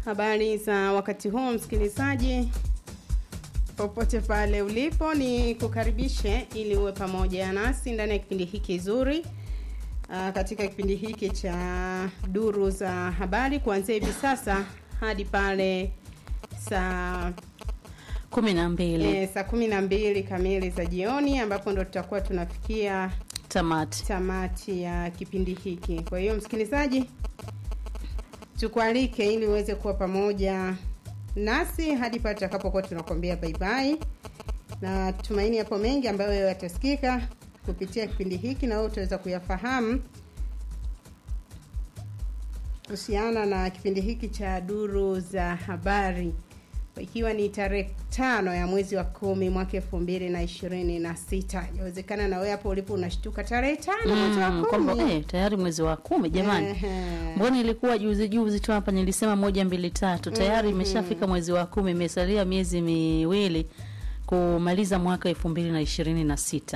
Habari za wakati huu msikilizaji, popote pale ulipo, ni kukaribishe ili uwe pamoja nasi ndani ya kipindi hiki kizuri. Uh, katika kipindi hiki cha duru za habari kuanzia hivi sasa hadi pale saa kumi na mbili e, saa kumi na mbili kamili za jioni ambapo ndo tutakuwa tunafikia tamati. tamati ya kipindi hiki. Kwa hiyo msikilizaji, tukualike ili uweze kuwa pamoja nasi hadi pale tutakapokuwa tunakwambia bye bye, na tumaini yapo mengi ambayo yatasikika kupitia kipindi hiki na wewe utaweza kuyafahamu kuhusiana na kipindi hiki cha duru za habari ikiwa ni tarehe tano ya mwezi wa kumi mwaka elfu mbili na ishirini na sita inawezekana na wewe hapo ulipo unashtuka tarehe tano mwezi wa Mm, kwamba kumi eh, tayari mwezi wa kumi jamani. Ehe. Mbona ilikuwa juzi juzi tu hapa nilisema moja mbili tatu tayari imeshafika mwezi wa kumi, imesalia miezi miwili kumaliza mwaka elfu mbili na ishirini na sita.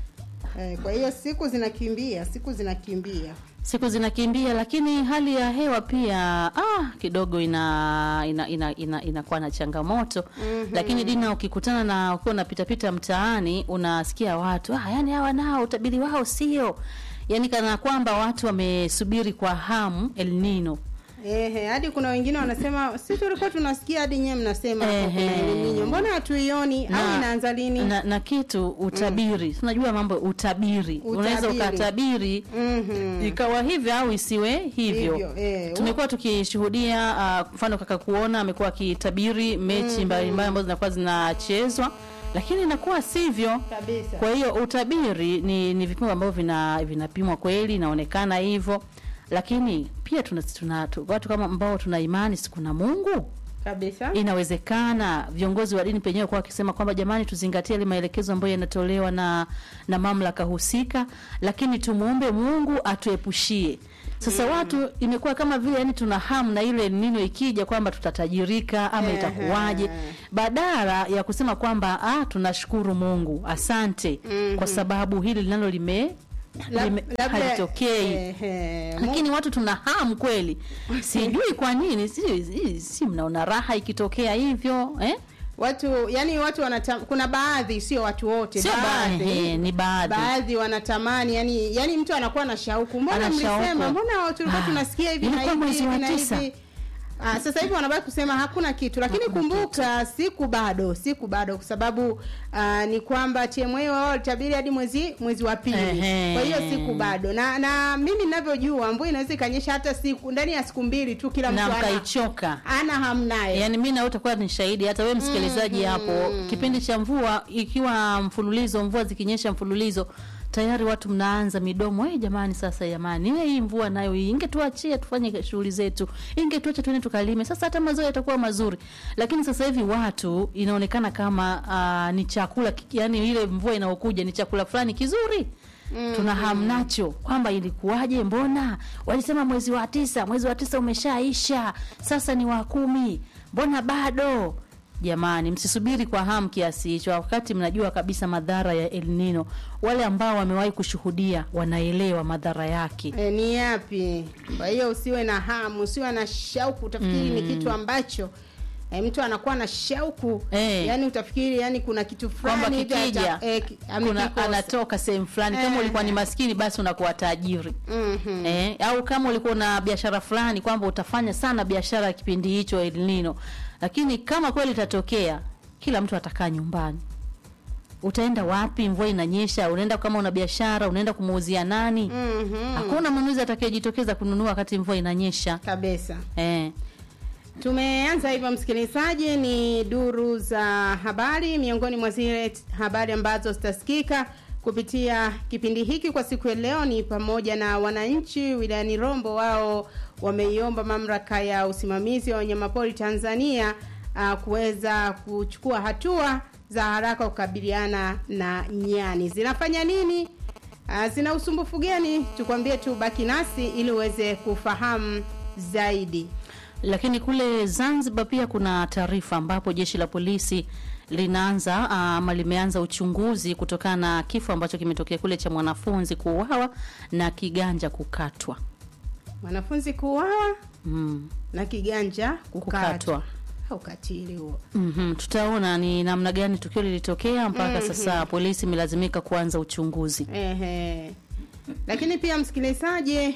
Eh, kwa hiyo siku zinakimbia siku zinakimbia Siku zinakimbia, lakini hali ya hewa pia ah, kidogo ina ina ina, ina, inakuwa na changamoto Mhm. lakini Dina, ukikutana na ukiwa unapitapita mtaani unasikia watu ah, yani hawa nao utabiri wao sio, yani kana kwamba watu wamesubiri kwa hamu El Nino. Ehe, hadi kuna wengine wanasema si tulikuwa tunasikia hadi nyewe mnasema hapo kuna Ehe. El Nino. Mbona hatuioni au Na- inaanza lini? na, na kitu utabiri unajua mambo ya utabiri, unaweza Utabiri. ukatabiri Mhm. ikawa hivyo au isiwe hivyo, Hivyo, eh. tumekuwa tukishuhudia ah, mfano kaka kuona amekuwa akitabiri mechi mbalimbali ambazo zinakuwa zinachezwa lakini inakuwa sivyo Kabisa. kwa hiyo utabiri ni, ni vipimo ambavyo vina vinapimwa kweli inaonekana hivyo lakini pia tuna, tuna tu, watu kama ambao tuna imani siku na mungu Kabisa. inawezekana viongozi wa dini penyewe kwa wakisema kwamba jamani, tuzingatie yale maelekezo ambayo yanatolewa na na mamlaka husika, lakini tumuombe Mungu atuepushie. Sasa watu imekuwa kama vile yani tuna hamu na ile nino ikija kwamba tutatajirika ama Ehe. itakuwaje, badala ya kusema kwamba ah, tunashukuru Mungu, asante kwa sababu hili linalo lime, Lab- lime labda- halitokei ehe, mu- lakini watu tuna hamu kweli, sijui kwa nini, si, si, si mnaona raha ikitokea hivyo eh? watu yani watu wanata, kuna baadhi sio watu wote Sio baadhi baadhi, ni baadhi. baadhi wanatamani yani yani mtu anakuwa na shauku mbona Ana shauku. mlisema mbona tulikuwa Ah, tunasikia hivi na ilikuwa hivi mwezi hivi wa na tisa. hivi Ah, sasa hivi wanabaki kusema hakuna kitu lakini Hakuna kumbuka siku bado siku bado kwa sababu ah, ni kwamba TMA wao walitabiri hadi mwezi mwezi wa pili Ehe. kwa hiyo siku bado na na mimi ninavyojua mvua inaweza ikanyesha hata siku ndani ya siku mbili tu kila na mtu ana, mkaichoka ana hamu naye yaani mi nawe utakuwa ni shahidi hata wewe msikilizaji hapo kipindi cha mvua ikiwa mfululizo mvua zikinyesha mfululizo tayari watu mnaanza midomo hey, jamani sasa jamani eh, hii mvua nayo hii ingetuachia tufanye shughuli zetu ingetuacha tuende tukalime sasa hata mazao yatakuwa mazuri lakini sasa hivi watu inaonekana kama uh, ni chakula yani ile mvua inayokuja ni chakula fulani kizuri Mm. tuna hamu nacho kwamba ilikuwaje mbona walisema mwezi wa tisa mwezi wa tisa umeshaisha sasa ni wa kumi mbona bado jamani msisubiri kwa hamu kiasi hicho wakati mnajua kabisa madhara ya El Nino wale ambao wamewahi kushuhudia wanaelewa madhara yake E, ni yapi? Kwa hiyo usiwe na hamu, usiwe na shauku, utafikiri ni kitu ambacho e, mtu anakuwa na shauku Eh. yani utafikiri yani kuna kitu kwamba fulani hivi kikija ata- eh, ki- kuna amekikosa. anatoka sehemu fulani kama Eh. ulikuwa ni maskini basi unakuwa tajiri Mhm. eh, au kama ulikuwa na biashara fulani kwamba utafanya sana biashara ya kipindi hicho El Nino, lakini kama kweli itatokea, kila mtu atakaa nyumbani. Utaenda wapi? Mvua inanyesha, unaenda kama una biashara, unaenda kumuuzia nani? Mhm. Hakuna mnunuzi atakayejitokeza kununua wakati mvua inanyesha Kabisa. eh. Tumeanza hivyo msikilizaji, ni duru za habari, miongoni mwa zile habari ambazo zitasikika kupitia kipindi hiki kwa siku ya leo ni pamoja na wananchi wilayani Rombo, wao wameiomba mamlaka ya usimamizi wa wanyamapori Tanzania uh, kuweza kuchukua hatua za haraka kukabiliana na nyani. Zinafanya nini? Uh, zina usumbufu gani? Tukwambie tu, baki nasi ili uweze kufahamu zaidi. Lakini kule Zanzibar pia kuna taarifa ambapo jeshi la polisi linaanza ama limeanza uchunguzi kutokana na kifo ambacho kimetokea kule cha mwanafunzi kuuawa na kiganja kukatwa. mwanafunzi kuuawa mm. na kiganja kukatwa. Kukatwa. Ukatili huo. mm tutaona ni namna gani tukio lilitokea mpaka sasa polisi imelazimika kuanza uchunguzi Ehe. Lakini pia msikilizaji,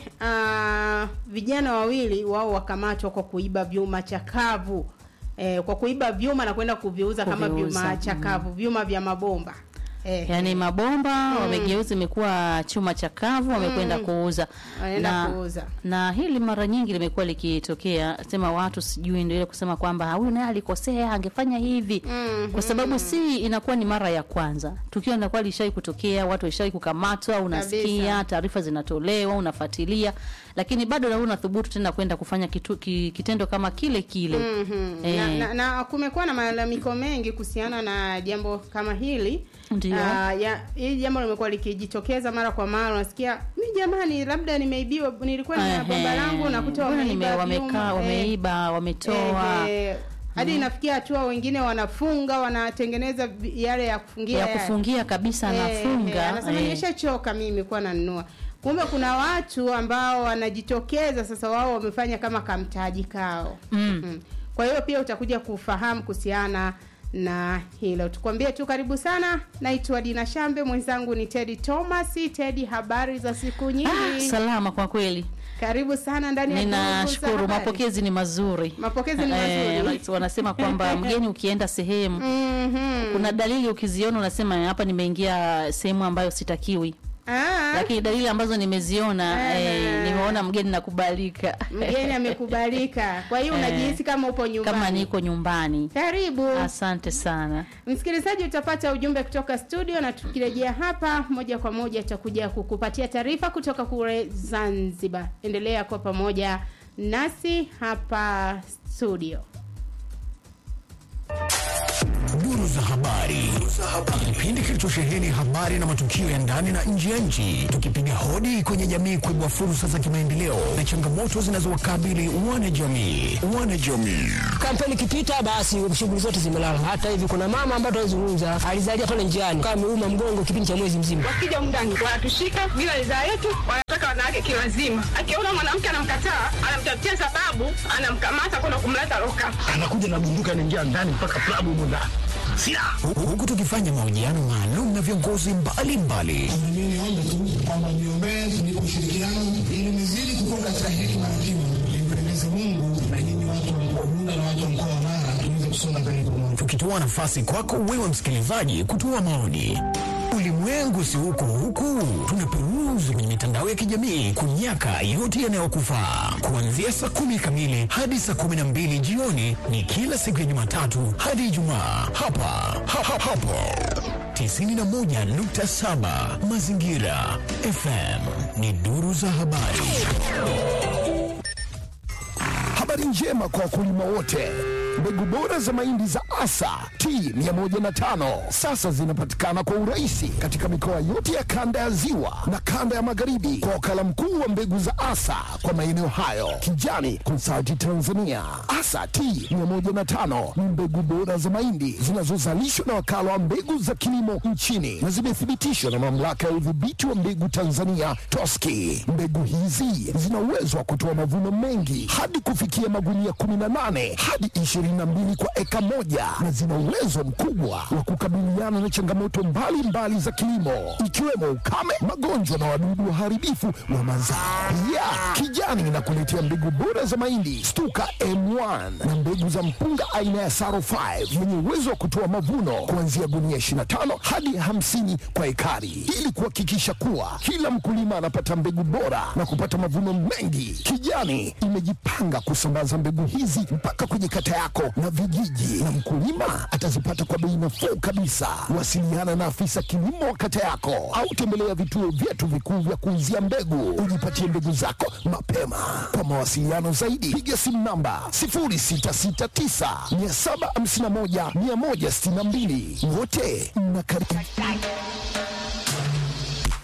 ah, vijana wawili wao wakamatwa kwa kuiba vyuma chakavu eh, kwa kuiba vyuma na kwenda kuviuza kama Kuviuza, vyuma chakavu, vyuma vya mabomba eh, yaani mabomba wamegeuza imekuwa chuma chakavu wamekwenda kuuza Wanaenda na, kuuza. na hili mara nyingi limekuwa likitokea sema watu sijui ndio ile kusema kwamba huyu naye alikosea angefanya hivi Mhm. kwa sababu si inakuwa ni mara ya kwanza tukio linakuwa lishai kutokea watu waishai kukamatwa unasikia Kabisa. taarifa zinatolewa unafuatilia lakini bado na unathubutu tena kwenda kufanya kitu, ki, kitendo kama kile kile Mhm. Eh. na, na, na kumekuwa na malalamiko mengi kuhusiana na jambo kama hili Ndio. Ah, ya hili jambo limekuwa likijitokeza mara kwa mara unasikia mi jamani labda nimeibiwa nilikuwa nina Ehe. bomba langu nakuta Mbona wameiba nime- vyuma, wamekaa eh. wameiba wametoa Ehe. hadi inafikia hatua wengine wanafunga wanatengeneza vi- yale ya kufungia ya yale. kufungia kabisa Eh, eh, anafunga anasema eh. nimeshachoka mimi kuwa nanunua kumbe kuna watu ambao wanajitokeza sasa wao wamefanya kama kamtaji kao Mm. Mm. kwa hiyo pia utakuja kufahamu kuhusiana na hilo tukwambie tu karibu sana naitwa dina shambe mwenzangu ni tedi thomas tedi habari za siku nyingi Ah, salama kwa kweli karibu sana ndani ya Duru za ninashukuru Habari. mapokezi ni mazuri Mapokezi ni Eh, mazuri. wanasema kwamba mgeni ukienda sehemu Mhm. kuna dalili ukiziona unasema hapa nimeingia sehemu ambayo sitakiwi Ah, lakini dalili ambazo nimeziona Eh. eh, nimeona mgeni nakubalika mgeni amekubalika kwa hiyo Eh. unajihisi kama upo nyumbani kama niko nyumbani karibu asante sana msikilizaji utapata ujumbe kutoka studio na tukirejea hapa moja kwa moja tutakuja kukupatia taarifa kutoka kule zanzibar endelea kwa pamoja nasi hapa studio Duru za habari, kipindi kilichosheheni habari na matukio ya ndani na nje ya nchi, tukipiga hodi kwenye jamii kuibua fursa za kimaendeleo na changamoto zinazowakabili wanajamii. Wanajamii kampeni ikipita basi shughuli zote zimelala. Hata hivi kuna mama ambaye tunazungumza alizalia pale njiani kama ameuma mgongo kipindi cha mwezi mzima. wakija mndani wanatushika bila ridhaa yetu, wanataka wanawake kiwazima. Akiona mwanamke anamkataa, anamtafutia sababu, anamkamata kwenda kumleta loka. anakuja na bunduki anaingia ndani mpaka klabu humo ndani silaha Hu- huku tukifanya mahojiano maalum na viongozi mbalimbali Mimi niombe tu kwamba niombee tunipe ushirikiano ili nizidi kukua katika hekima na kima, nimpendeze Mungu na nyinyi watu wa mkoa Bunda na watu wa mkoa wa Mara tuweze kusonga mbele pamoja. tukitoa nafasi kwako wewe msikilizaji kutoa maoni. Ulimwengu si huko huku, tunaperuzi kwenye mitandao ya kijamii kunyaka yote yanayokufaa. Kuanzia saa kumi kamili hadi saa kumi na mbili jioni ni kila siku ya Jumatatu hadi Ijumaa hapa ha, ha, hapo 91.7 Mazingira FM ni duru za habari. Habari njema kwa wakulima wote. Mbegu bora za mahindi za Asa T105 sasa zinapatikana kwa urahisi katika mikoa yote ya kanda ya Ziwa na kanda ya Magharibi kwa wakala mkuu wa mbegu za Asa kwa maeneo hayo, Kijani Consulting Tanzania. Asa T105 ni mbegu bora za mahindi zinazozalishwa na wakala wa mbegu za kilimo nchini na zimethibitishwa na mamlaka ya udhibiti wa mbegu Tanzania TOSCI. Mbegu hizi zina uwezo wa kutoa mavuno mengi hadi kufikia magunia 18 hadi 22 kwa eka moja na zina uwezo mkubwa wa kukabiliana na changamoto mbalimbali za kilimo ikiwemo ukame, magonjwa na wadudu waharibifu wa mazao. Pia Kijani inakuletea mbegu bora za mahindi Stuka M1 na mbegu za mpunga aina ya Saro 5 yenye uwezo wa kutoa mavuno kuanzia gunia 25 hadi 50 kwa ekari ili kuhakikisha kuwa kila mkulima anapata mbegu bora na kupata mavuno mengi. Kijani imejipanga kusambaza mbegu hizi mpaka kwenye kata yako na vijiji, na mkulima atazipata kwa bei nafuu kabisa. Wasiliana na afisa kilimo wa kata yako au tembelea vituo vyetu vikuu vya kuuzia mbegu, ujipatie mbegu zako mapema. Kwa mawasiliano zaidi, piga simu namba 0669 751 162. Wote mnakaribishwa.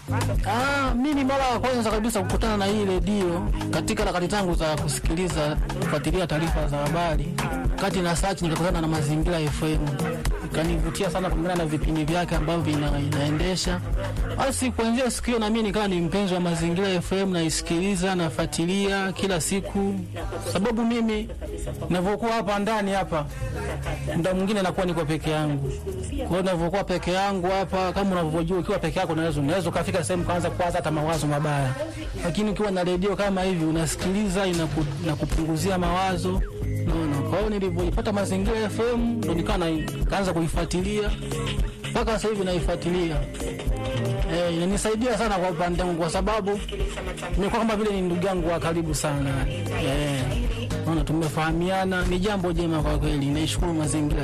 Ah, mimi mara ya kwanza kabisa kukutana na hii redio katika harakati zangu za kusikiliza kufuatilia taarifa za habari, kati na search nikakutana na Mazingira FM, ikanivutia sana kulingana na vipindi vyake ambavyo vina, inaendesha. Basi kuanzia siku hiyo na mimi nikawa ni mpenzi wa Mazingira FM, naisikiliza nafuatilia kila siku, sababu mimi ninavyokuwa hapa ndani hapa muda mwingine nakuwa niko peke yangu. Kwa hiyo ninavyokuwa peke yangu hapa, kama unavyojua, ukiwa peke yako unaweza unaweza ukafika sehemu kaanza kuwaza hata mawazo mabaya, lakini ukiwa na redio kama hivi unasikiliza, inaku, inakupunguzia mawazo naona. Kwa hiyo nilivyoipata Mazingira FM ndo nikawa na- kaanza kuifuatilia mpaka sasa hivi naifuatilia. Eh, inanisaidia sana kwa upande wangu kwa sababu nimekuwa kama vile ni ndugu yangu wa karibu sana. Eh, naona tumefahamiana, ni jambo jema kwa kweli. Naishukuru mazingira